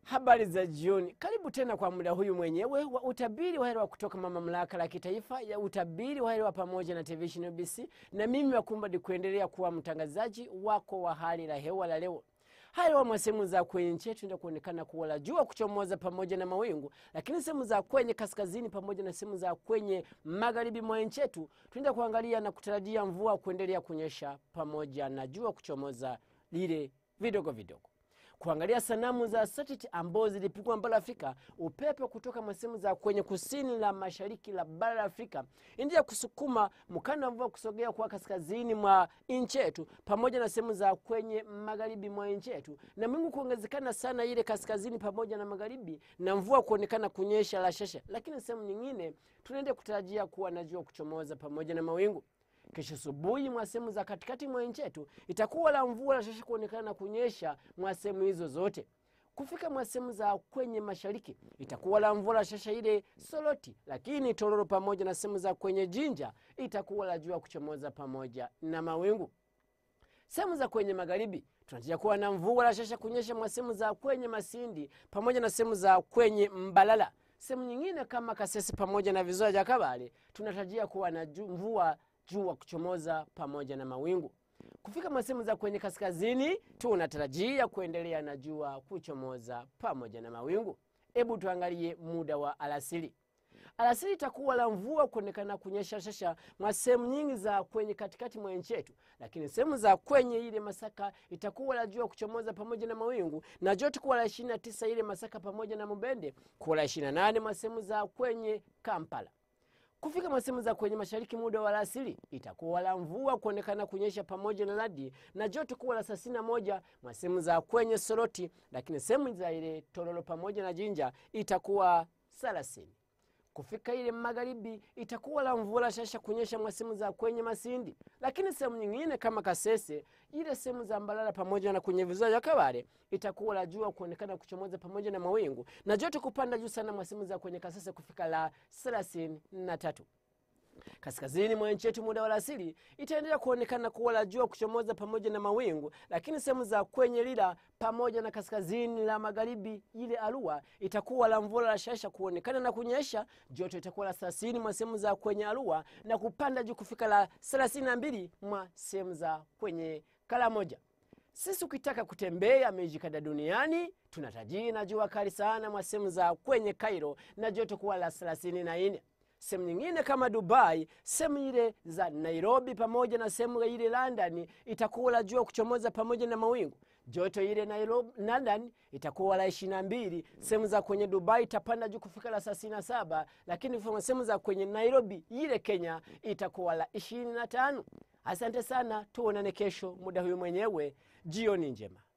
Habari za jioni, karibu tena kwa muda huyu mwenyewe wa utabiri wa hewa kutoka mamlaka la kitaifa ya utabiri wa hewa pamoja na television UBC, na mimi Wakumbadi kuendelea kuwa mtangazaji wako wa hali la hewa la leo. Hali wa sehemu za kwenye nchi yetu ndio kuonekana kuwa la jua kuchomoza pamoja na mawingu, lakini sehemu za kwenye kaskazini pamoja na sehemu za kwenye magharibi mwa nchi yetu tunaenda kuangalia na kutarajia mvua kuendelea kunyesha pamoja na jua kuchomoza lile vidogo vidogo kuangalia sanamu za satellite ambazo zilipigwa bara Afrika. Upepo kutoka masehemu za kwenye kusini la mashariki la bara la Afrika endelea kusukuma mkanda wa mvua kusogea kwa kaskazini mwa nchi yetu pamoja na sehemu za kwenye magharibi mwa nchi yetu, na mwingu kuongezekana sana ile kaskazini pamoja na magharibi, na mvua kuonekana kunyesha rashasha, lakini sehemu nyingine tunaenda kutarajia kuwa na jua kuchomoza pamoja na mawingu. Kesho asubuhi mwa sehemu za katikati mwa nchi yetu itakuwa la mvua la shasha kuonekana na kunyesha mwa sehemu hizo zote. Kufika mwa sehemu za kwenye mashariki itakuwa la mvua la shasha ile Soroti, lakini Tororo pamoja na sehemu za kwenye Jinja itakuwa la jua kuchomoza pamoja na mawingu. Sehemu za kwenye magharibi tunatarajia kuwa na mvua la shasha kunyesha mwa sehemu za kwenye Masindi pamoja na sehemu za kwenye Mbalala. Sehemu nyingine kama Kasese pamoja na visiwa vya Kabale tunatarajia kuwa na ju- mvua jua kuchomoza pamoja na mawingu. Kufika masehemu za kwenye kaskazini tunatarajia kuendelea na jua kuchomoza pamoja na mawingu. Hebu tuangalie muda wa alasiri. Alasiri itakuwa la mvua kuonekana kunyesha shasha mwa sehemu nyingi za kwenye katikati mwa nchi yetu, lakini sehemu za kwenye ile Masaka itakuwa la jua kuchomoza pamoja na mawingu, na joto kuwa la 29 ile Masaka pamoja na Mubende, kuwa la 28 mwa sehemu za kwenye Kampala kufika masehemu za kwenye mashariki muda wa alasiri itakuwa la mvua kuonekana kunyesha pamoja na radi na joto kuwa la thelathini na moja mwa sehemu za kwenye Soroti, lakini sehemu za ile Tororo pamoja na Jinja itakuwa thelathini. Kufika ile magharibi itakuwa la mvua la shasha kunyesha mwa sehemu za kwenye Masindi, lakini sehemu nyingine kama Kasese, ile sehemu za Mbalala pamoja na kwenye visiwa vya Kabale itakuwa la jua kuonekana kuchomoza pamoja na mawingu na joto kupanda juu sana mwa sehemu za kwenye Kasese kufika la thelathini na tatu. Kaskazini mwa nchi yetu muda wa alasiri itaendelea kuonekana kuwa la jua kuchomoza pamoja na mawingu, lakini sehemu za kwenye Lila pamoja na kaskazini la magharibi ile Arua itakuwa la mvua la shasha kuonekana na kunyesha. Joto itakuwa la thelathini mwa sehemu za kwenye Arua na kupanda juu kufika la thelathini na mbili mwa sehemu za kwenye Kalamoja. Sisi ukitaka kutembea miji kadha duniani tunatajii na jua kali sana mwa sehemu za kwenye Cairo na joto kuwa la thelathini na nne sehemu nyingine kama Dubai, sehemu ile za Nairobi pamoja na sehemu ile London itakuwa la jua kuchomoza pamoja na mawingu. Joto ile Nairobi, London itakuwa la ishirini na mbili. Sehemu za kwenye Dubai itapanda juu kufika la thelathini na saba, lakini sehemu za kwenye Nairobi ile Kenya itakuwa la ishirini na tano. Asante sana, tuonane kesho muda huyu mwenyewe. Jioni njema.